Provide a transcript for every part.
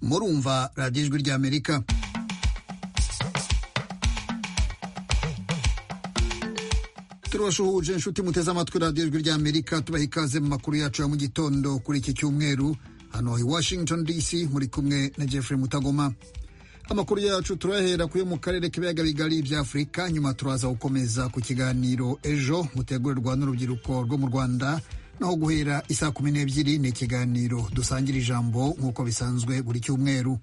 murumva radiyo ijwi ry'amerika turabashuhuje inshuti muteze amatwi radiyo ijwi ry'amerika tubaha ikaze mu makuru yacu ya mu gitondo kuri iki cyumweru hano i washington dc muri kumwe na jeffrey mutagoma amakuru yacu turahera kuyo mu karere k'ibiyaga bigari by'afurika nyuma turaza gukomeza ku kiganiro ejo mutegurirwa n'urubyiruko rwo mu rwanda naho guhera isaa kumi n'ebyiri ni ikiganiro dusangira ijambo nk'uko bisanzwe buri cyumweru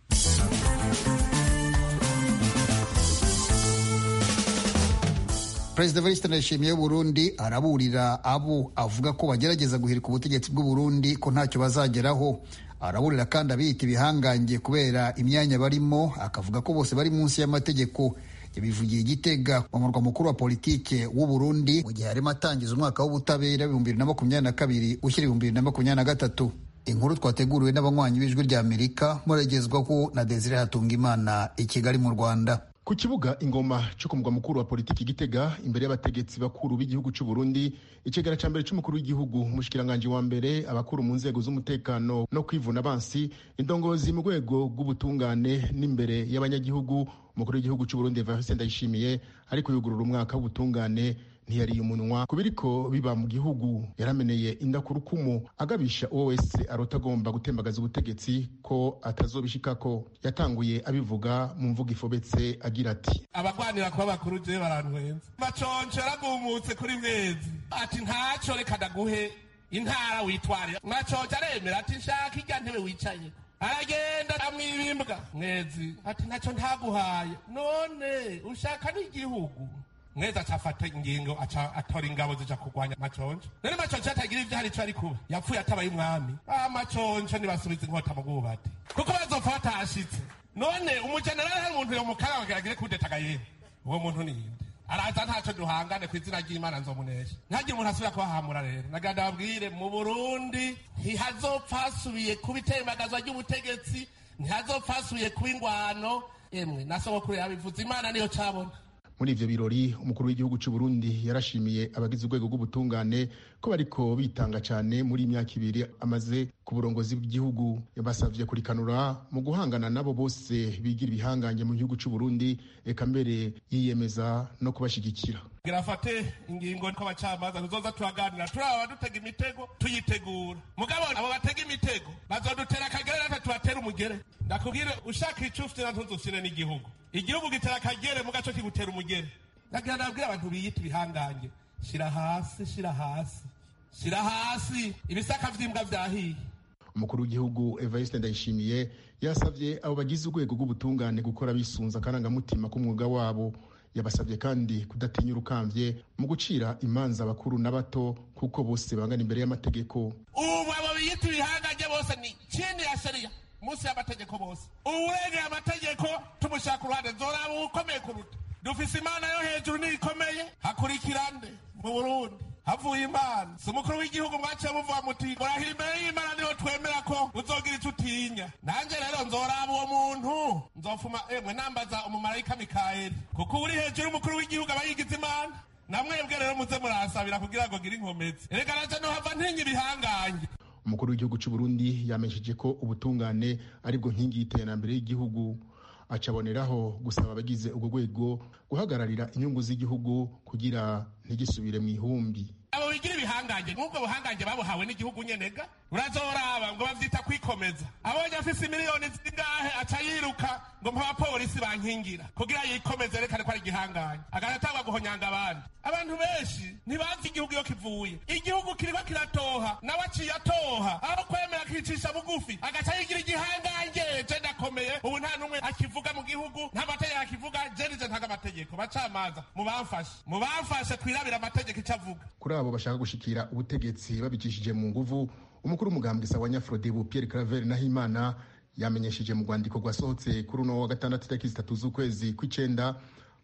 perezida Evariste Ndayishimiye w'uburundi araburira abo avuga ko bagerageza guhirika ubutegetsi bw'uburundi ko ntacyo bazageraho araburira kandi abiyita ibihangange kubera imyanya barimo akavuga ko bose bari munsi y'amategeko yabivugiye igitega umurwa mukuru wa politike w'u Burundi mu gihe arimo atangiza umwaka w'ubutabera ibihumbi bibiri na makumyabiri na kabiri ushyira ibihumbi bibiri na makumyabiri na gatatu inkuru twateguriwe n'abanywanyi b'ijwi ry'amerika muragezwaho na desire hatungimana i kigali mu rwanda ku kibuga ingoma cyo ku mugwa mukuru wa politiki gitega imbere y'abategetsi bakuru b'igihugu cy'u Burundi ikigara cya mbere cy'umukuru w'igihugu umushikiranganji wa mbere abakuru mu nzego z'umutekano no kwivuna abansi indongozi mu rwego rw'ubutungane n'imbere y'abanyagihugu umukuru w'igihugu cy'u Burundi Evariste Ndayishimiye ariko yugurura umwaka w'ubutungane ntiyariye umunwa ku biriko biba mu gihugu yarameneye inda ku rukumu agabisha uwo wese arota agomba gutembagaza ubutegetsi ko atazobishikako yatanguye abivuga mu mvugo ifobetse agira ati abagwanira kuba bakuru jewe barantwenza baconcora gumutse kuri mwezi ati ntaco reka ndaguhe intara witwarira mwacoca aremera ati nshaka irya ntebe wicaye aragenda amwibimbwa mwezi ati ntaco ntaguhaye none ushaka n'igihugu mwezi acafata ingingo aca atora ingabo zija kurwanya maconco rero maconco atagira ivyo hari ico ari kuba yapfuye atabaye umwami ah maconco nibasubiza inkota mu bwubatsi kuko bazopfa batahashitse none umujenerali hari umuntu yomukaga bageragere kudetaga yewe uwo muntu ni inde araza ntaco duhangane ku izina ry'imana nzomunesha ntagire umuntu asubira kubahamura rero nagira ndababwire mu burundi ntihazopfa hasubiye kuba itembagazwa ry'ubutegetsi ntihazopfa hasubiye kuba ingwano emwe nasogokuru yabivuze imana niyo cabona muri ivyo birori umukuru w'igihugu cy'u Burundi yarashimiye abagize urwego rw'ubutungane ko bariko bitanga cyane muri imyaka ibiri amaze ku burongozi bw'igihugu basavye kurikanura mu guhangana nabo bose bigira ibihangange mu gihugu cy'u Burundi eka mbere yiyemeza no kubashigikira girafate ingingo ko abacamanza tuzoza turaganira turaba dutega imitego tuyitegura mugabo abo batega imitego bazodutera akagere natwe tubatera umugere ndakubwire ushaka ico ufite natwe nzufite n'igihugu igihugu gitera akagere mu gaco kigutera umugere ndagira ndabwira abantu biyita ibihangange shira hasi shira hasi shira hasi ibisaka vy'imbwa vyahiye umukuru w'igihugu Evariste Ndayishimiye yasavye abo bagize urwego rw'ubutungane gukora bisunza akarangamutima k'umwuga wabo yabasabye kandi kudatinya urukamvye mu gucira imanza abakuru n'abato kuko bose bangana imbere y'amategeko ubu abo biyita ibihangange bose ni chini ya sheria munsi y'amategeko bose uwurengera amategeko tumushaka uruhande zoraba uwukomeye kuruta dufise imana yo hejuru niyikomeye hakurikira nde mu burundi havuye imana si umukuru w'igihugu mwaciye muvuga muti murahimbere y'imana niho twemera ko uzogira ico utinya nanjye rero nzoraba uwo muntu nzofuma emwe nambaza umumarayika mikayeli kuko uri hejuru y'umukuru w'igihugu aba yigize imana namwebwe rero muze murahasabira kugira ngo gire inkomezi erega naje nohava ntinya ibihangange umukuru w'igihugu cy'u Burundi yamenyesheje ko ubutungane aribwo nkingi y'iterambere y'igihugu acaboneraho gusaba abagize urwo rwego guhagararira inyungu z'igihugu kugira ntigisubire mu ihumbi abo bigira ibihangange nk'ubwo buhangange babuhawe n'igihugu nyenega urazoraba ngo bavyita kwikomeza abonye afise miliyoni zingahe aca yiruka ngo mpabapolisi bankingira kugira yikomeze yerekane ko ari igihangange agatangwa guhonyanga abandi abantu benshi ntibazi igihugu iyo kivuye igihugu kiriko kiratoha nawe aciye atoha aho kwemera akicisha bugufi agaca yigira igihangange je ndakomeye ubu nta n'umwe akivuga mu gihugu nta mategeko akivuga je nije ntanga amategeko bacamanza mubamfashe mubamfashe twirabira amategeko ico avuga kuri abo bashaka gushikira ubutegetsi babicishije mu nguvu umukuru w'umugambwe wa nyafrodebu pierre claver nahimana yamenyesheje mu rwandiko rwasohotse kuri uno wa gatandatu itariki zitatu z'ukwezi kw'icenda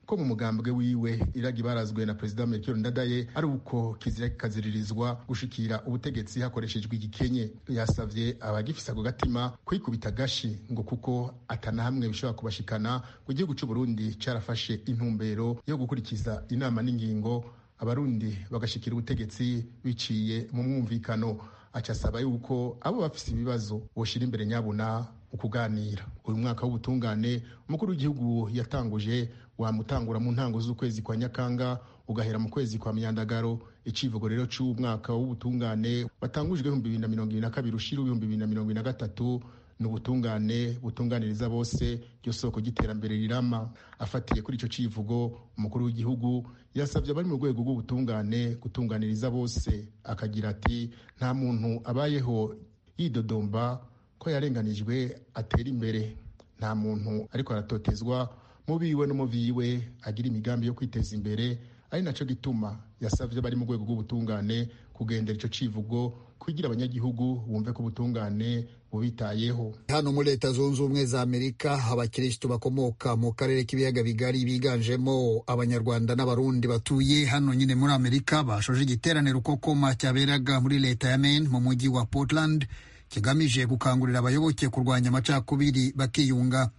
ko mu mugambwe wiwe iragi barazwe na perezida melchior ndadaye ari uko kizira kikaziririzwa gushikira ubutegetsi hakoreshejwe igikenye yasavye abagifise ako gatima kwikubita gashi ngo kuko atana hamwe bishobora kubashikana ngo igihugu cy'u burundi carafashe intumbero yo gukurikiza inama n'ingingo abarundi bagashikira ubutegetsi biciye mu mwumvikano acasaba yuko abo bafise ibibazo boshira imbere nyabuna ukuganira uyu mwaka w'ubutungane umukuru w'igihugu yatanguje wamutangura mu ntango z'ukwezi kwa nyakanga ugahera mu kwezi kwa myandagaro icivugo rero cy'uwo mwaka w'ubutungane watangujwe ibihumbi bibiri na mirongo ibiri na kabiri ushira ibihumbi bibiri na mirongo ibiri na gatatu ni ubutungane butunganiriza bose ryo soko ry'iterambere rirama afatiye kuri icyo civugo umukuru w'igihugu yasabye abari mu rwego rw'ubutungane gutunganiriza bose akagira ati nta muntu abayeho yidodomba ko yarenganijwe atera imbere nta muntu ariko aratotezwa mu biwe no mu viwe agira imigambi yo kwiteza imbere ari nacyo gituma yasabye abari mu rwego rw'ubutungane kugendera icyo civugo kugira abanyagihugu bumve ko ubutungane bubitayeho hano muri leta zunze ubumwe za amerika abakirisitu bakomoka mu karere k'ibiyaga bigari biganjemo abanyarwanda n'abarundi batuye hano nyine muri amerika bashoje igiteraniro koma cyaberaga muri leta ya Maine mu mujyi wa portland kigamije gukangurira abayoboke kurwanya amacakubiri bakiyunga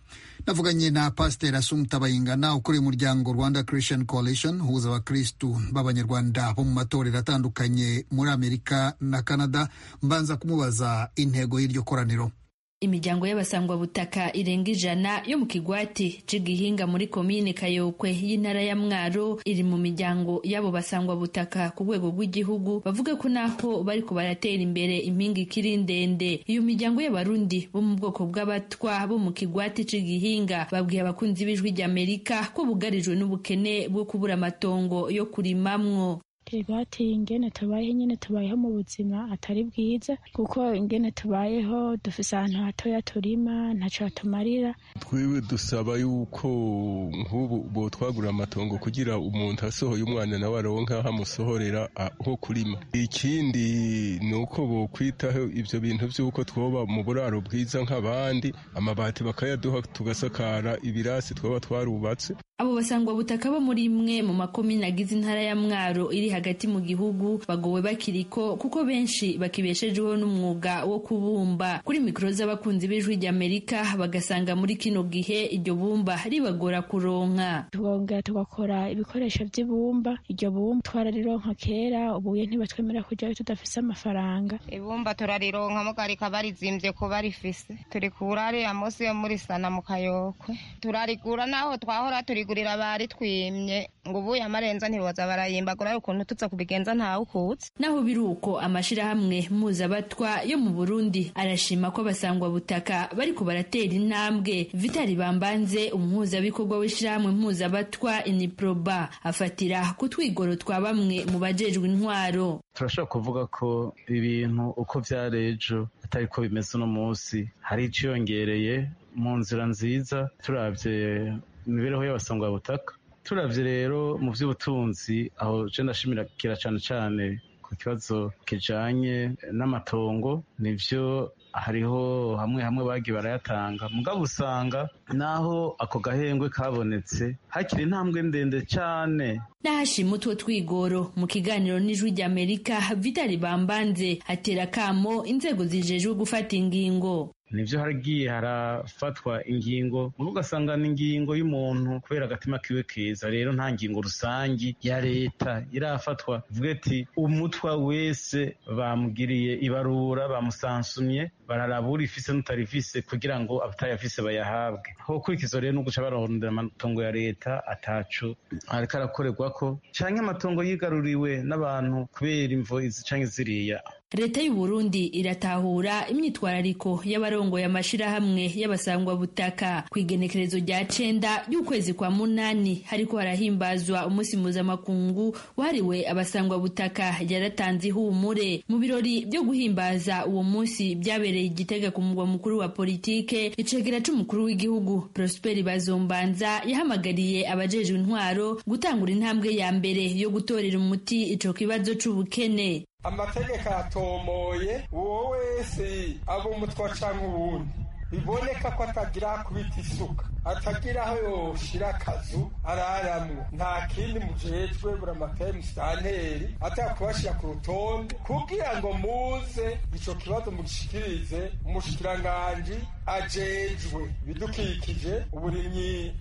navuganye na pasiteri asumuta bayingana ukuriye umuryango rwanda christian coalition uhuza abakirisitu b'abanyarwanda bo mu matorero atandukanye muri amerika na canada mbanza kumubaza intego y'iryo koraniro imiryango y'abasangwabutaka irenga ijana yo mu kigwati c'igihinga muri komine kayokwe y'intara ya mwaro iri mu miryango y'abo basangwabutaka ku rwego rw'igihugu bavuga ko naho bariko baratera imbere impinga ikiri ndende iyo miryango y'abarundi bo mu bwoko bw'abatwa bo mu kigwati c'igihinga babwiye abakunzi b'ijwi ry'amerika ko bugarijwe n'ubukene bwo kubura amatongo yo kurimamwo igwati ingene tubayeho nyene tubayeho mu buzima atari bwiza kuko ingene tubayeho dufise ahantu hatoya turima ntaco hatumarira twiwe dusaba yuko nk'ubu botwagura amatongo kugira umuntu asohoye umwana nawe aronka hamusohorera aho kurima ikindi ni uko bokwitaho ivyo bintu vy'uko twoba mu buraro bwiza nk'abandi amabati bakayaduha tugasakara ibirasi twaba twarubatse abo basangwa butaka bo muri imwe mu makomine agize intara ya mwaro iri hagati mu gihugu bagowe bakiriko kuko benshi bakibeshejeho n'umwuga wo kubumba kuri mikoro z'abakunzi b'ijwi ry'amerika bagasanga muri kino gihe iryo bumba ribagora kuronka tugongera tugakora ibikoresho by'ibumba iryo bumba twararironka kera ubuye ntibatwemera kujyayo tudafise amafaranga ibumba turarironka muga rikaba rizimvye kuba rifise turikura ariya munsi yo muri sana mu kayokwe turarigura naho twahora turi kugurira bari twimye ngo ubuye amarenza ntibaza barayimbagura ukuntu tuza kubigenza ntawe ukutse naho biri uko amashirahamwe mpuzabatwa yo mu Burundi arashima ko basangwa butaka bariko baratera intambwe Vitali Bambanze umuhuzabikorwa w'ishirahamwe mpuzabatwa Iniproba afatira ku twigoro twa bamwe mu bajejwe intwaro turashobora kuvuga ko ibintu uko by'ejo atari ko bimeze uno munsi hari icyiyongereye mu nzira nziza turabye imibereho y'abasangwabutaka turavye rero mu by'ubutunzi aho je ndashimira cyane cyane ku kibazo kijanye n'amatongo nivyo hariho hamwe hamwe bagiye barayatanga mugabo usanga naho ako gahengwe kabonetse hakiri intambwe ndende cyane n'ahashima utwo twigoro mu kiganiro n'ijwi ry'amerika vitali bambanze atera kamo inzego zijejwe gufata ingingo nibyo hagiye harafatwa ingingo mubi ugasanga ni ingingo y'umuntu kubera agatima kiwe keza rero nta ngingo rusangi ya leta irafatwa ivuga ati umutwa wese bamugiriye ibarura bamusansumye bararaba urifise n'utarifise kugira ngo abatayafise bayahabwe hokurikizwa rero no guca barondera amatongo ya leta ataco ariko arakorerwako canke amatongo yigaruriwe n'abantu kubera imvo izi canke ziriya leta y'u Burundi iratahura imyitwarariko y'abarongoye amashirahamwe y'abasangwabutaka ku igenekerezo rya cenda ry'ukwezi kwa munani hariko harahimbazwa umunsi mpuzamakungu wahariwe abasangwabutaka yaratanze ihumure mu birori byo guhimbaza uwo munsi byabereye igitega ku mugwa mukuru wa politike icegera c'umukuru w'igihugu Prosper Bazombanza yahamagariye abajejwe intwaro gutangura intambwe ya mbere yo gutorera umuti ico kibazo c'ubukene amategeko aratomoye uwo wese aba umutwa cyangwa uwundi biboneka ko atagira kubita isuka atagira aho yoshira akazu araramwo nta kindi mujejwe buramateri musitanteri atakubashira ku rutonde kugira ngo muze ico kibazo mugishikirize umushikiranganji ajejwe ibidukikije uburimyi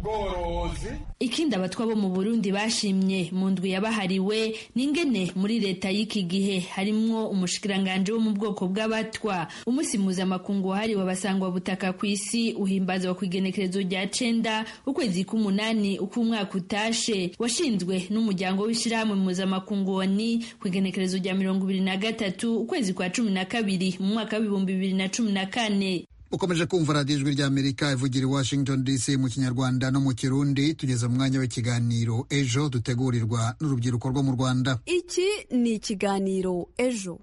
n'ubworozi ikindi abatwa bo mu burundi bashimye mu ndwi yabahariwe ni ingene muri leta y'iki gihe harimwo umushikiranganji wo mu bwoko bw'abatwa umunsi mpuzamakungu wahariwe abasangwa butaka ku isi uhimbazwa ku igenekerezo rya cenda ukwezi k'umunani uko umwaka utashe washinzwe n'umuryango w'ishyirahamwe mpuzamakungu woni ku igenekerezo rya mirongo ibiri na gatatu ukwezi kwa cumi na kabiri mu mwaka w'ibihumbi bibiri na cumi na kane ukomeje kumva radiyo ijwi ry'amerika ivugira i washington dc mu kinyarwanda no mu kirundi tugeze mu mwanya w'ikiganiro ejo dutegurirwa n'urubyiruko rwo mu rwanda iki ni ikiganiro ejo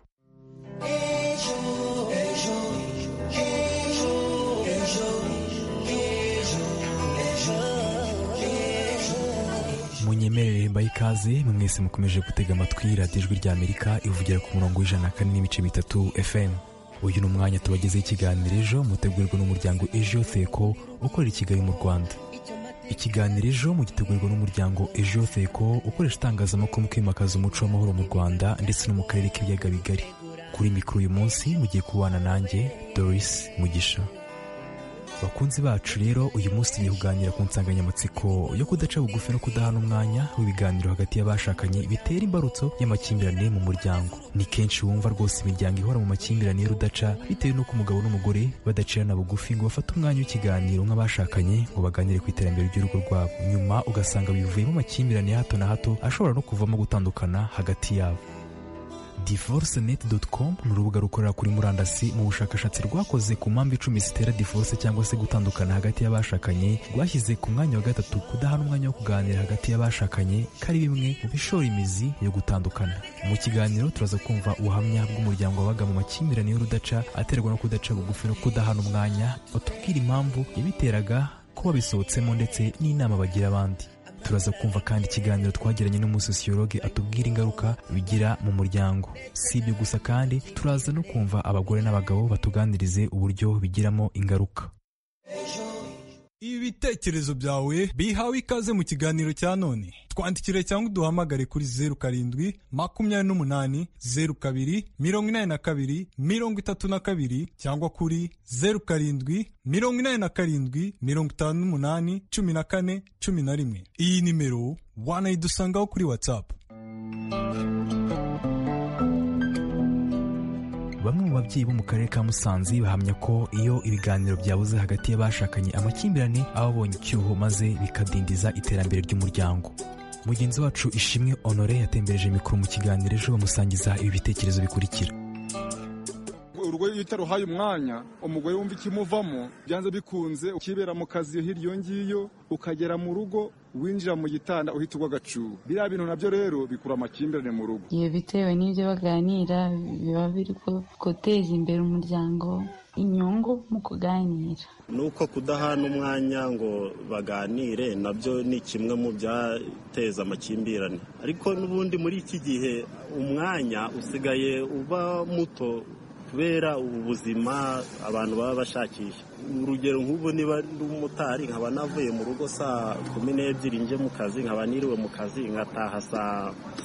munyemerere mbaye ikaze mwese mukomeje gutega amatwi radiyo ijwi ry'amerika ivugira ku murongo w'ijana na kane n'ibice bitatu fm uyu ni umwanya tubagezeho ikiganiro ejo mutegurwa n'umuryango ejo seko ukorera i kigali mu rwanda ikiganiro ejo mugitegurwa n'umuryango ejo seko ukoresha itangazamakuru mu kwimakaza umuco w'amahoro mu rwanda ndetse no mu karere k'ibiyaga bigari kuri mikoro uyu munsi mugiye kubana nanjye doris mugisha bakunzi bacu rero uyu munsi tugiye kuganira ku nsanganyamatsiko yo kudaca bugufi no kudahana umwanya w'ibiganiro hagati y'abashakanye bitera imbarutso y'amakimbirane mu muryango ni kenshi wumva rwose imiryango ihora mu makimbirane y'urudaca bitewe n'uko umugabo n'umugore badacirana bugufi ngo bafate umwanya w'ikiganiro nk'abashakanye ngo baganire ku iterambere ry'urugo rwabo nyuma ugasanga bivuyemo amakimbirane ya hato na hato ashobora no kuvamo gutandukana hagati yabo divorcenet.com ni urubuga rukorera kuri murandasi mu bushakashatsi rwakoze ku mpamvu icumi zitera divorce cyangwa se gutandukana hagati y'abashakanye rwashyize ku mwanya wa gatatu kudahana umwanya wo kuganira hagati y'abashakanye ko ari bimwe mu bishora imizi yo gutandukana mu kiganiro turaza kumva ubuhamya bw'umuryango wabaga mu makimbirane y'urudaca aterwa no kudaca bugufi no kudahana umwanya batubwira impamvu yabiteraga kuba bisohotsemo ndetse n'inama bagira abandi turaza kumva kandi ikiganiro twagiranye n'umusosiyologe atubwira ingaruka bigira mu muryango si ibyo gusa kandi turaza no kumva abagore n'abagabo batuganirize uburyo bigiramo ingaruka ibitekerezo byawe bihawe ikaze mu kiganiro cya none twandikire cyangwa uduhamagare kuri zeru karindwi makumyabiri n'umunani zeru kabiri mirongo inani na kabiri mirongo itatu na kabiri cyangwa kuri zeru karindwi mirongo inani na karindwi mirongo itanu n'umunani cumi na kane cumi na rimwe iyi nimero wanayidusangaho kuri watsapu bamwe mu babyeyi bo mu karere ka musanze bahamya ko iyo ibiganiro byabuze hagati y'abashakanye amakimbirane aba abonye icyuho maze bikadindiza iterambere ry'umuryango mugenzi wacu ishimwe honore yatembereje mikoro mu kiganiro ejo bamusangiza ibi bitekerezo bikurikira urugo iyo utaruhaye umwanya umugore wumva ikimuvamo byanze bikunze ukibera mu kazi hirya iyo ngiyo ukagera mu rugo winjira mu gitanda uhita ugwa agacu biriya bintu nabyo rero bikura amakimbirane mu rugo iyo bitewe n'ibyo baganira biba biri guteza imbere umuryango inyungu mu kuganira nuko kudahana umwanya ngo baganire nabyo ni kimwe mu byateza amakimbirane ariko n'ubundi muri iki gihe umwanya usigaye uba muto kubera ubu buzima abantu baba bashakisha urugero nk'ubu niba ndi umumotari nkaba navuye mu rugo saa kumi n'ebyiri njye mu kazi nkaba niriwe mu kazi nkataha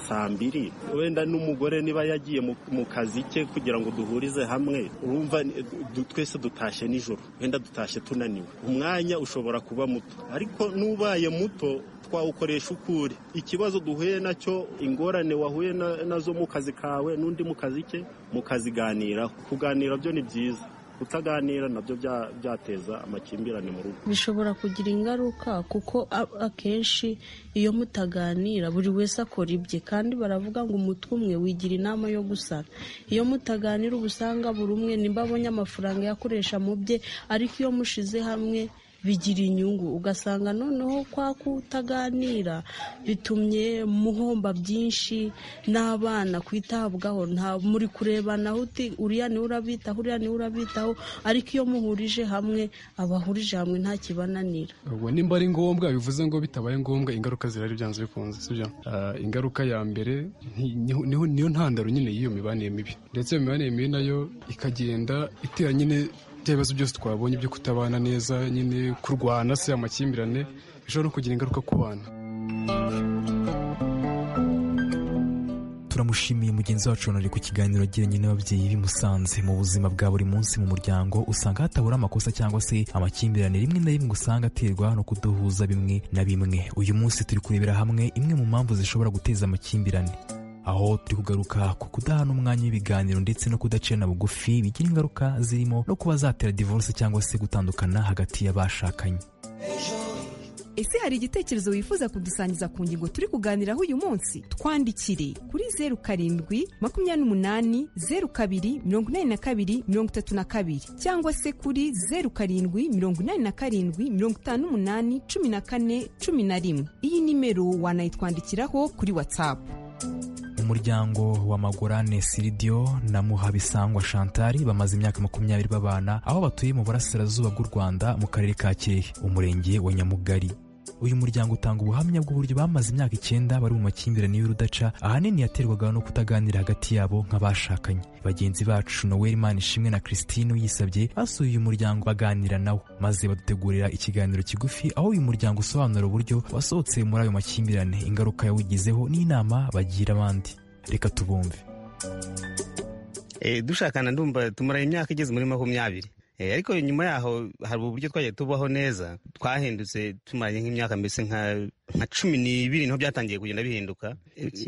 saa mbiri wenda n'umugore niba yagiye mu kazi ke kugira ngo duhurize hamwe urumva twese dutashye nijoro wenda dutashye tunaniwe umwanya ushobora kuba muto ariko n'ubaye muto twawukoresha ukure ikibazo duhuye nacyo ingorane wahuye nazo mu kazi kawe n'undi mu kazi ke mukaziganiraho kuganira byo ni byiza kutaganira nabyo byateza amakimbirane mu rugo bishobora kugira ingaruka kuko akenshi iyo mutaganira buri wese akora ibye kandi baravuga ngo umutwe umwe wigira inama yo gusara iyo mutaganira uba usanga buri umwe nimba abonye amafaranga yakoresha mu bye ariko iyo mushize hamwe bigira inyungu ugasanga noneho kwa kutaganira bitumye muhomba byinshi n'abana kwitabwaho nta muri kurebanaho uti uriya niwe urabitaho uriya niwe urabitaho ariko iyo muhurije hamwe abahurije hamwe nta kibananira ubwo nimba ari ngombwa bivuze ngo bitabaye ngombwa ingaruka zirari byanze bikunze sibyo ingaruka ya mbere niyo ntandaro nyine y'iyo mibanire mibi ndetse iyo mibanire mibi nayo ikagenda itera nyine bya bibazo byose twabonye byo kutabana neza nyine kurwana se amakimbirane bishobora no kugira ingaruka ku bana turamushimiye mugenzi wacu wanari ku kiganiro agiranye n'ababyeyi bimusanze mu buzima bwa buri munsi mu muryango usanga hatabura amakosa cyangwa se amakimbirane rimwe na rimwe usanga aterwa no kudahuza bimwe na bimwe uyu munsi turi kurebera hamwe imwe mu mpamvu zishobora guteza amakimbirane aho turi kugaruka ku kudahana umwanya w'ibiganiro ndetse no kudacana bugufi bigira ingaruka zirimo no kuba zatera divorce cyangwa se gutandukana hagati y'abashakanye ese hari igitekerezo wifuza kudusangiza ku ngingo turi kuganiraho uyu munsi twandikire kuri zeru karindwi makumyabiri n'umunani zeru kabiri mirongo inani na kabiri mirongo itatu na kabiri cyangwa se kuri zeru karindwi mirongo inani na karindwi mirongo itanu n'umunani cumi na kane cumi na rimwe iyi nimero wanayitwandikiraho kuri watsapu umuryango wa magorane siridiyo na muhabisangwa shantari bamaze imyaka makumyabiri babana aho batuye mu burasirazuba bw'u rwanda mu karere ka kirehe umurenge wa nyamugari uyu muryango utanga ubuhamya bw'uburyo bamaze imyaka icyenda bari mu makimbirane y'urudaca ahanini yaterwaga no kutaganira hagati yabo nk'abashakanye bagenzi bacu noel ishimwe na christine uyisabye basuye uyu muryango baganira nawo maze badutegurira ikiganiro kigufi aho uyu muryango usobanura uburyo wasohotse muri ayo makimbirane ingaruka yawugizeho n'inama bagira abandi reka tubumve dushakana ndumva tumara imyaka igeze muri makumyabiri ariko nyuma yaho hari uburyo twagiye tubaho neza twahindutse tumaranye nk'imyaka mbese nka cumi n'ibiri niho byatangiye kugenda bihinduka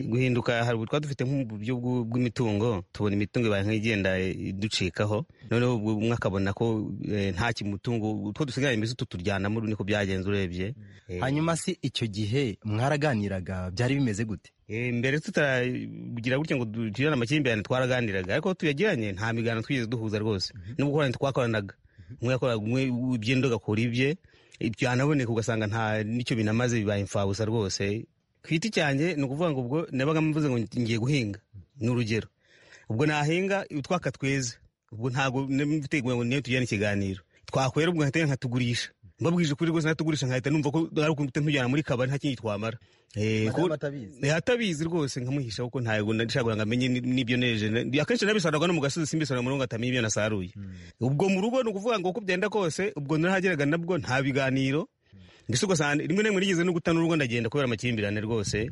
guhinduka hari ubu twari dufite nk'uburyo bw'imitungo tubona imitungo ibaye nk'igenda iducikaho noneho umwe akabona ko nta kimutungo utwo dusigaye mbese tuturyanamo niko byagenze urebye hanyuma se icyo gihe mwaraganiraga byari bimeze gute mbere tutaragira gutya ngo tugirane amakimbirane twaraganiraga ariko tuyagiranye nta migano twigeze duhuza rwose no gukorana twakoranaga umwe yakoraga umwe ibye undi agakora ibye byanaboneka ugasanga nta n'icyo binamaze bibaye imfabusa rwose ku giti cyanjye ni ukuvuga ngo ubwo nabaga mvuze ngo ngiye guhinga ni urugero ubwo nahinga utwaka tweza ubwo ntabwo mfite ngo niyo tugirane ikiganiro twakwera ubwo nkahita nkatugurisha mbabwije kuri rwose natugurisha nkahita numva ko ari ukuntu ntujyana muri kabari nta kindi twamara atabizi rwose nkamuhisha kuko ntabwo ndashaka ngo amenye n'ibyo neje akenshi nabisarurwa no mu gasozi simbisarura mu rungu atamenya ibyo nasaruye ubwo mu rugo ni ukuvuga ngo uko byenda kose ubwo narahageraga nabwo nta biganiro mbese ugasanga rimwe na rimwe nigeze no gutana urugo ndagenda kubera amakimbirane rwose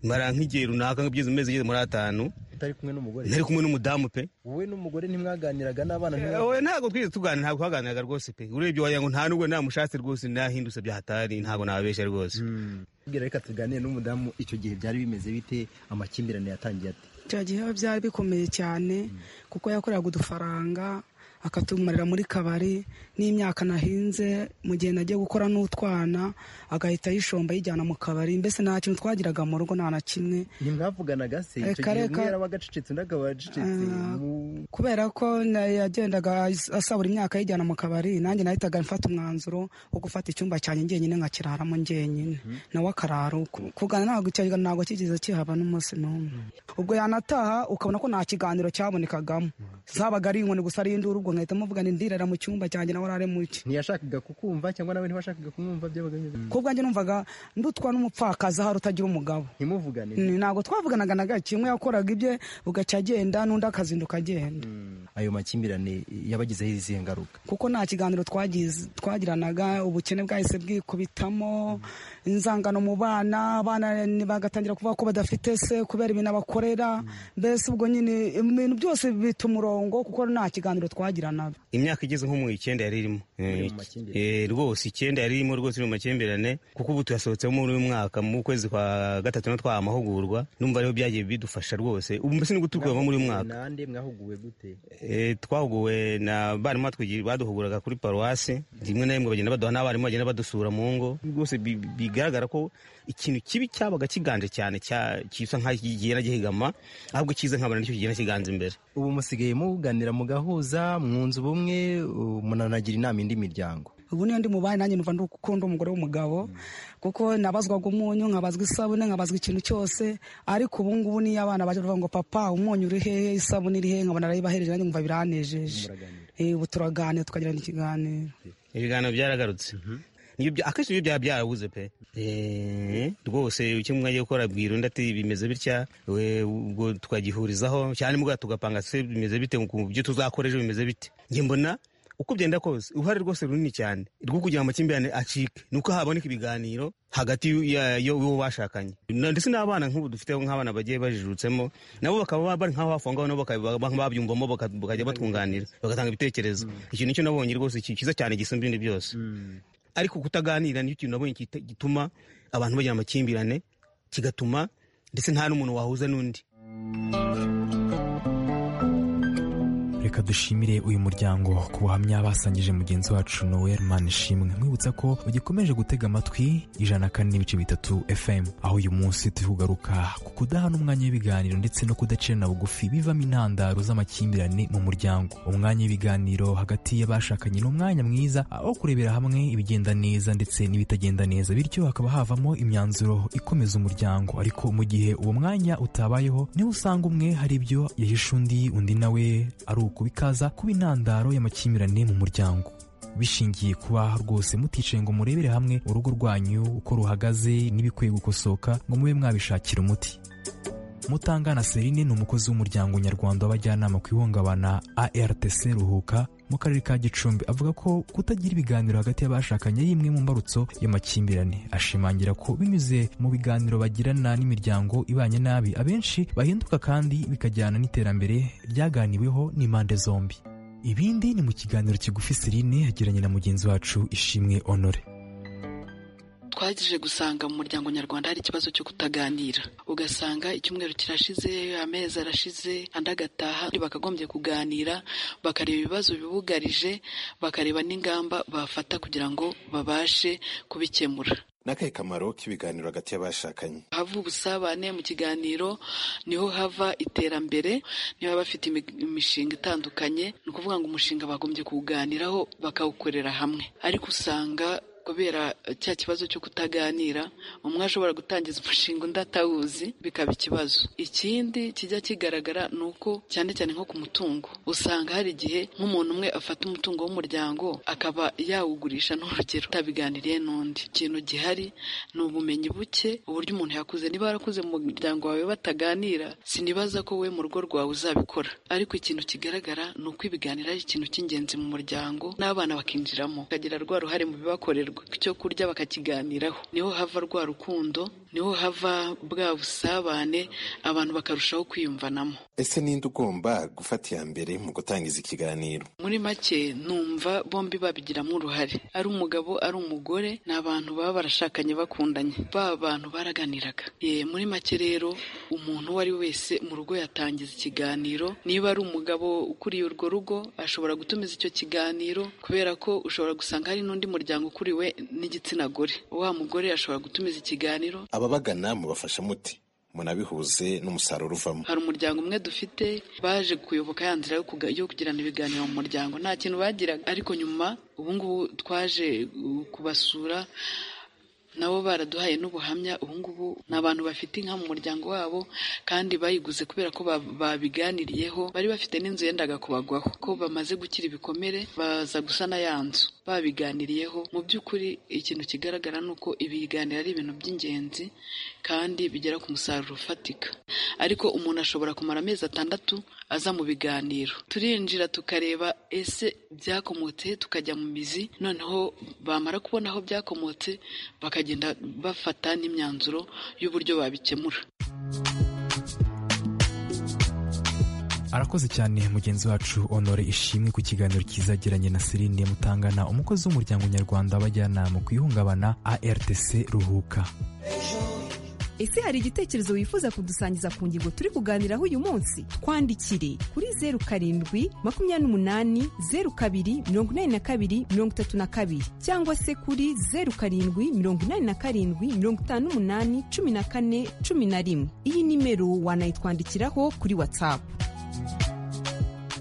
mara nk'igihe runaka nk'ibyezi amezi igeze muri atanu utari kumwe n'umugore ntari kumwe n'umudamu pe wowe n'umugore ntimwaganiraga n'abana wowe ntabwo twigeze tuganira ntabwo twaganiraga rwose pe urebye wagira ngo nta nubwo namushatse rwose nahindutse byahatari ntabwo nababeshya rwose bwira reka tuganire n'umudamu icyo gihe byari bimeze bite amakimbirane yatangiye ate icyo gihe byari bikomeye cyane kuko yakoreraga udufaranga akatumarira muri kabari n'imyaka nahinze mu gihe nagiye gukora n'utwana agahita yishomba yijyana mu kabari mbese nta kintu twagiraga mu rugo nta na kimwe ntimwavuganaga se icyo gihe umwe yarabaga acecetse undi akaba acecetse kubera ko yagendaga asabura imyaka yijyana mu kabari nanjye nahitaga mfata umwanzuro wo gufata icyumba cyanjye njyenyine nkakiraramo njyenyine nawe akarara uko kugana ntabwo icyo ntabwo kigeze kihaba n'umunsi n'umwe ubwo yanataha ukabona ko nta kiganiro cyabonekagamo zabaga ari inkoni gusa ari induru ubwo nkahita muvuga ndirara mu cyumba cyanjye nawe arare muke ntiyashakaga kukumva cyangwa nawe ntibashakaga kumwumva byabaga bimeze ko ubwanjye numvaga ndutwa n'umupfakazi ahari utagira umugabo ntimuvugane ntabwo twavuganaga na gake kimwe yakoraga ibye ugaca agenda n'undi akazinduka agenda ayo makimbirane yabagizeho izihe ngaruka kuko nta kiganiro twagiranaga ubukene bwahise bwikubitamo inzangano mu bana abana bagatangira kuvuga ko badafite se kubera ibintu abakorera mbese ubwo nyine ibintu byose bita umurongo kuko nta kiganiro twagira imyaka igeze nko mu icyenda yari irimo rwose icyenda yari irimo rwose iri mu makimbirane kuko ubu tuyasohotseho muri uyu mwaka mu kwezi kwa gatatu na twaha amahugurwa numva ariho byagiye bidufasha rwose ubu mbese ni gutukuyemo muri uyu mwaka twahuguwe na barimu baduhuguraga kuri paruwasi rimwe na rimwe bagenda baduha n'abarimu bagenda badusura mu ngo rwose bigaragara ko ikintu kibi cyabaga kiganje cyane cyisa nk'ikigenda gihigama ahubwo kiza nkabona nicyo kigenda kiganza imbere ubu musigaye muganira mugahuza mwunze ubumwe munanagira inama indi miryango ubu niyo ndi mubaye nanjye numva ndukunda umugore w'umugabo kuko nabazwaga umunyu nkabazwa isabune nkabazwa ikintu cyose ariko ubu ngubu niyo abana baje bavuga ngo papa umunyu uri hehe isabune iri hehe nkabona narayibahereje nanjye nkumva biranejeje ubu turaganira tukagirana ikiganiro ibiganiro byaragarutse akenshi ibyo byaba byarabuze pe rwose icyo umwe agiye gukora abwira undi ati bimeze bitya ubwo tukagihurizaho cyane mubwa tugapanga se bimeze bite ku byo tuzakora ejo bimeze bite njye mbona uko byenda kose uruhare rwose runini cyane rwo kugira ngo amakimbirane acike ni uko haboneka ibiganiro hagati ya- y'uwo bashakanye Na- ndetse n'abana nk'ubu dufite nk'abana bagiye bajijutsemo nabo bakaba bari nk'aho hafi aho ngaho nabo bakaba- baka- babyumvamo baka- bakajya batwunganira bagatanga ibitekerezo ikintu nicyo nabonye rwose ki- cyiza cyane gisumba ibindi byose ariko kutaganira nicyo kintu nabonye kita- gituma abantu bagira amakimbirane kigatuma ndetse nta n'umuntu wahuza n'undi reka dushimire uyu muryango ku buhamya basangije mugenzi wacu noel manishimwe nkwibutsa ko ugikomeje gutega amatwi ijana na kane n'ibice bitatu fm aho uyu munsi turi kugaruka ku kudahana umwanya w'ibiganiro ndetse no kudacerana bugufi bivamo intandaro z'amakimbirane mu muryango umwanya w'ibiganiro hagati y'abashakanye ni umwanya mwiza aho kurebera hamwe ibigenda neza ndetse n'ibitagenda neza bityo hakaba havamo imyanzuro ikomeza umuryango ariko mu gihe uwo mwanya utabayeho niho usanga umwe hari ibyo yahisha undi undi nawe ari uku bikaza kuba intandaro y'amakimbirane mu muryango bishingiye kuba rwose muticaye ngo murebere hamwe urugo rwanyu uko ruhagaze n'ibikwiye gukosoka ngo mube mwabishakira umuti mutangana serine ni umukozi w'umuryango nyarwanda w'abajyanama ku ihungabana artc ruhuka mu karere ka gicumbi avuga ko kutagira ibiganiro hagati y'abashakanye ari imwe mu mbarutso y'amakimbirane ashimangira ko binyuze mu biganiro bagirana n'imiryango ibanye nabi abenshi bahinduka kandi bikajyana n'iterambere ryaganiweho n'impande zombi ibindi ni mu kiganiro kigufi serine yagiranye na mugenzi wacu ishimwe honore twagije gusanga mu muryango nyarwanda hari ikibazo cyo kutaganira ugasanga icyumweru kirashize amezi arashize andi agataha undi bakagombye kuganira bakareba ibibazo bibugarije bakareba n'ingamba bafata kugira ngo babashe kubikemura n'akahe kamaro k'ibiganiro hagati y'abashakanye hava ubusabane mu kiganiro niho hava iterambere niho baba bafite imi- imishinga itandukanye ni ukuvuga ngo umushinga bagombye kuwuganiraho bakawukorera hamwe ariko usanga kubera eh, cya kibazo cyo kutaganira umwe ashobora gutangiza umushinga undi atawuzi bikaba ikibazo ikindi kijya kigaragara ni uko cyane cyane nko ku mutungo usanga hari igihe nk'umuntu umwe afata umutungo w'umuryango akaba yawugurisha n'urugero atabiganiriye n'undi ikintu gihari ni ubumenyi buke uburyo umuntu yakuze niba warakuze mu muryango wawe bataganira sinibaza ko we mu rugo rwawe uzabikora ariko ikintu kigaragara ni uko ibiganiro ari ikintu cy'ingenzi mu muryango n'abana bakinjiramo bakagira rwa ruhare mu bibakorerwa icyo kurya bakakiganiraho niho hava rwa rukundo niho hava bwa busabane abantu bakarushaho kwiyumvanamo ese ninde ugomba gufata iya mbere mu gutangiza ikiganiro muri make numva bombi babigiramo uruhare ari umugabo ari umugore ni abantu baba barashakanye bakundanye ba bantu baraganiraga ye muri make rero umuntu uwo ari we wese mu rugo yatangiza ikiganiro niba ari umugabo ukuriye urwo rugo ashobora gutumiza icyo kiganiro kubera ko ushobora gusanga hari n'undi muryango ukuriwe n'igitsina gore wa mugore ashobora gutumiza ikiganiro ababagana mubafasha muti munabihuze n'umusaruro uvamo hari umuryango umwe dufite baje kuyoboka ya nzira yo kuga- yo kugirana ibiganiro mu muryango nta kintu bagiraga ariko nyuma ubu ngubu twaje uh, kubasura nabo baraduhaye n'ubuhamya ubu ngubu ni abantu bafite inka mu muryango wabo kandi bayiguze kubera ko ba- babiganiriyeho bari bafite n'inzu yendaga kubagwaho ko bamaze gukira ibikomere baza gusana ya nzu babiganiriyeho mu by'ukuri ikintu kigaragara ni uko ibiganiro ari ibintu by'ingenzi kandi bigera ku musaruro ufatika ariko umuntu ashobora kumara amezi atandatu aza mu biganiro turinjira tukareba ese byakomotse tukajya mu mizi noneho bamara kubona aho byakomotse bakagenda bafata n'imyanzuro y'uburyo babikemura arakoze cyane mugenzi wacu honore ishimwe ku kiganiro kizagiranye na serine mutangana umukozi w'umuryango nyarwanda w'abajyanama ku ihungabana artc ruhuka ese hari igitekerezo wifuza kudusangiza ku ngingo turi kuganiraho uyu munsi twandikire kuri zeru karindwi makumyabiri n'umunani zeru kabiri mirongo inani na kabiri mirongo itatu na kabiri cyangwa se kuri zeru karindwi mirongo inani na karindwi mirongo itanu n'umunani cumi na kane cumi na rimwe iyi nimero wanayitwandikiraho kuri watsapu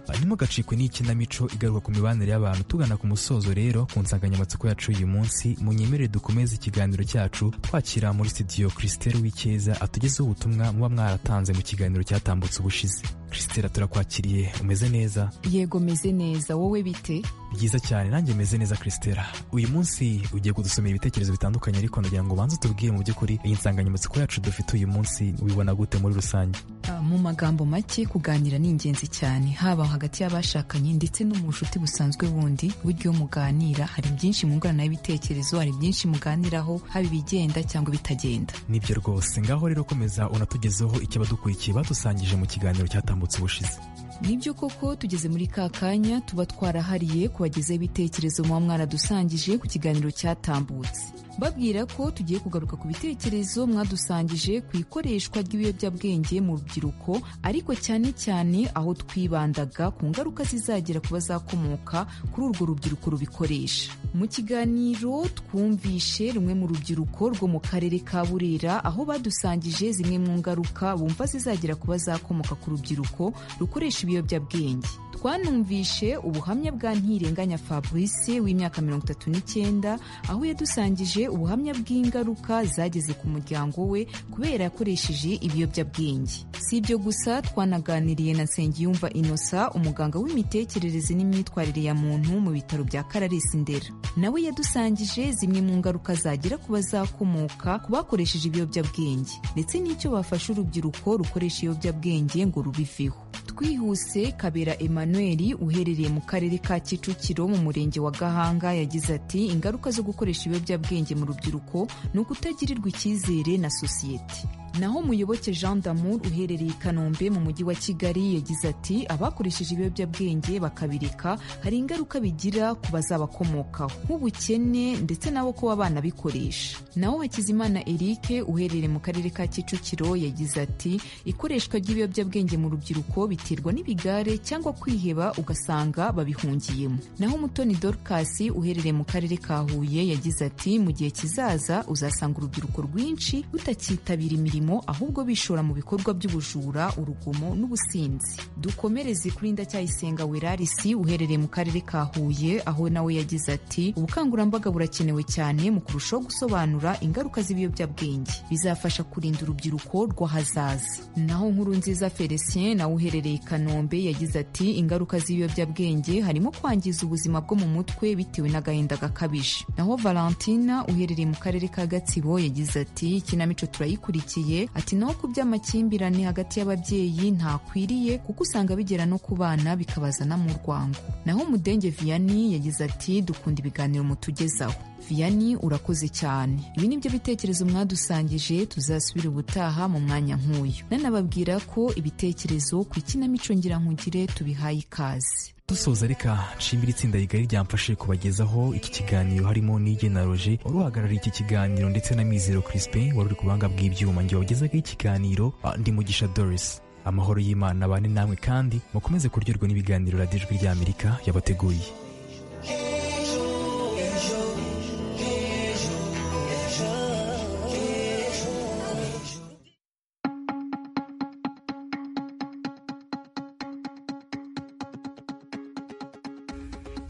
hanyuma ugacikwe n'ikinamico igaruka ku mibanire y'abantu tugana ku musozo rero ku nsanganyamatsiko yacu y'uyu munsi munyemerere dukomeze ikiganiro cyacu twakira muri studio christelle w'icyeza atugezeho ubutumwa muba mwaratanze mu kiganiro cyatambutse ubushize christela turakwakiriye umeze neza yego meze neza wowe bite byiza cyane nanjye meze neza christela uyu munsi ugiye kudusomera ibitekerezo bitandukanye ariko ndagira ngo ubanze utubwire mu by'ukuri iyi nsanganyamatsiko yacu dufite uyu munsi wibona gute muri rusange Ah, mu magambo make kuganira ni ingenzi cyane haba hagati y'abashakanye ndetse no mu bucuti busanzwe bundi buryo muganira hari byinshi mwunguranaho ibitekerezo hari byinshi muganiraho haba ibigenda cyangwa ibitagenda nibyo rwose ngaho rero komeza unatugezeho ikibadukurikiye badusangije mu kiganiro cyatambutse ubushize nibyo koko tugeze muri ka kanya tuba twarahariye kubagezaho ibitekerezo muba mwaradusangije ku kiganiro cyatambutse babwira ko tugiye kugaruka ku bitekerezo mwadusangije ku ikoreshwa ry'ibiyobyabwenge mu rubyiruko ariko cyane cyane aho twibandaga ku ngaruka zizagera ku bazakomoka kuri urwo rubyiruko rubikoresha mu kiganiro twumvishe rumwe mu rubyiruko rwo mu karere ka burera aho badusangije zimwe mu ngaruka bumva zizagera ku bazakomoka ku rubyiruko rukoresha ibiyobyabwenge twanumvishe ubuhamya bwa ntirenganya fabrice w'imyaka mirongo itatu n'icyenda aho yadusangije ubuhamya bw'ingaruka zageze ku muryango we kubera yakoresheje ibiyobyabwenge si ibyo gusa twanaganiriye na nsengiyumva innocent umuganga w'imitekerereze n'imyitwarire ya muntu mu bitaro bya kararesi ndera nawe yadusangije zimwe mu ngaruka zagira ku bazakomoka ku bakoresheje ibiyobyabwenge ndetse n'icyo bafasha urubyiruko rukoresha ibiyobyabwenge ngo rubiveho twihuse kabera emmanuel uherereye mu karere ka kicukiro mu murenge wa gahanga yagize ati ingaruka zo gukoresha ibiyobyabwenge mu rubyiruko ni ukutagirirwa icyizere na sosiyete naho muyoboke jean damour uherereye i kanombe mu mujyi wa kigali yagize ati abakoresheje ibiyobyabwenge bakabireka hari ingaruka bigira ku bazabakomokaho nk'ubukene ndetse nabo kuba banabikoresha naho hakizimana eric uherereye mu karere ka kicukiro yagize ati ikoreshwa ry'ibiyobyabwenge mu rubyiruko biterwa n'ibigare cyangwa kwiheba ugasanga babihungiyemo naho mutoni dorcas uherereye mu karere ka huye yagize ati mu gihe kizaza uzasanga urubyiruko rwinshi rutakitabira imirimo ahubwo bishora mu bikorwa by'ubujura urugomo n'ubusinzi dukomereze kuri ndacyayisenga werarisi uherereye mu karere ka huye aho nawe yagize ati ubukangurambaga burakenewe cyane mu kurushaho gusobanura ingaruka z'ibiyobyabwenge bizafasha kurinda urubyiruko rw'ahazaza naho nkuru nziza felicien nawe uherereye i kanombe yagize ati ingaruka z'ibiyobyabwenge harimo kwangiza ubuzima bwo mu mutwe bitewe n'agahinda gakabije naho valentina uherereye mu karere ka gatsibo yagize ati ikinamico turayikurikiye ati naho ku by'amakimbirane hagati y'ababyeyi ntakwiriye kuko usanga bigera no ku bana bikabazana mu rwango naho mudenge vianney yagize ati dukunda ibiganiro mutugezaho vianney urakoze cyane ibi ni byo bitekerezo mwadusangije tuzasubira ubutaha mu mwanya nk'uyu nanababwira ko ibitekerezo ku ikinamico ngirankugire tubihaye ikaze dusoza reka nshimira itsinda rigari ryamfashe kubagezaho iki kiganiro harimo n'ige na roje wari uhagarariye iki kiganiro ndetse na mizero crispin wari uri ku buhanga bw'ibyuma nge wagezaga ikiganiro ah, ndi mugisha doris amahoro y'imana abane namwe kandi mukomeze kuryoherwa n'ibiganiro radiyo ijwi ry'amerika yabateguriye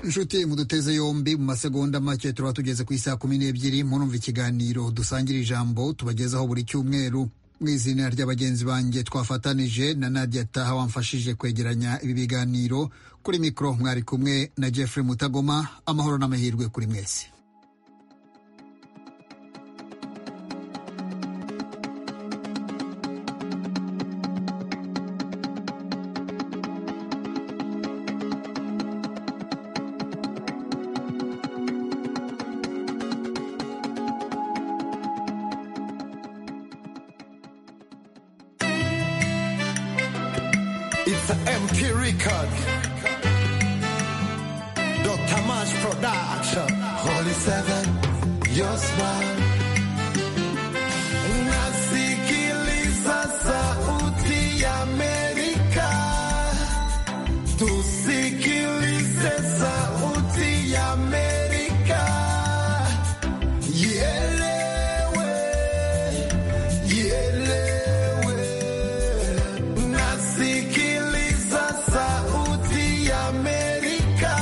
inshuti muduteze yombi mu masegonda make turaba tugeze ku isaha kumi n'ebyiri murumva ikiganiro dusangira ijambo tubagezaho buri cyumweru mu izina ry'abagenzi banjye twafatanije na nadia taha wamfashije kwegeranya ibi biganiro kuri mikoro mwari kumwe na jeffrey mutagoma amahoro n'amahirwe kuri mwese It's the MP record. Dr. March production. Holy Seven, your smile. Unasikiliza sauti ya Amerika. Tusikilize sauti ya Amerika. Ielewe, ielewe. Nasikiliza sauti ya Amerika.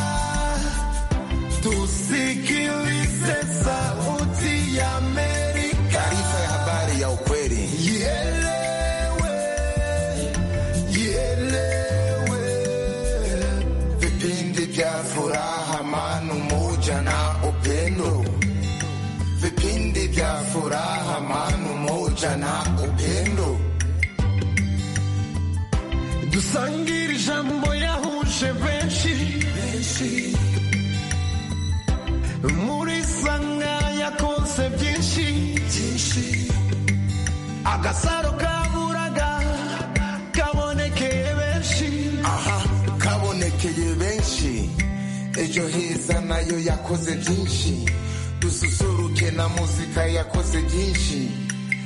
Tusikilize sauti ya Amerika. manu moja na upendo dusangire ijambo yahuje benshi muri sanga yakonse byinshi agasaro kaburaga kabonekeye benshi aha kabonekeye benshi ejo heza nayo yakoze byinshi dususuruke na muzika yakoze byinshi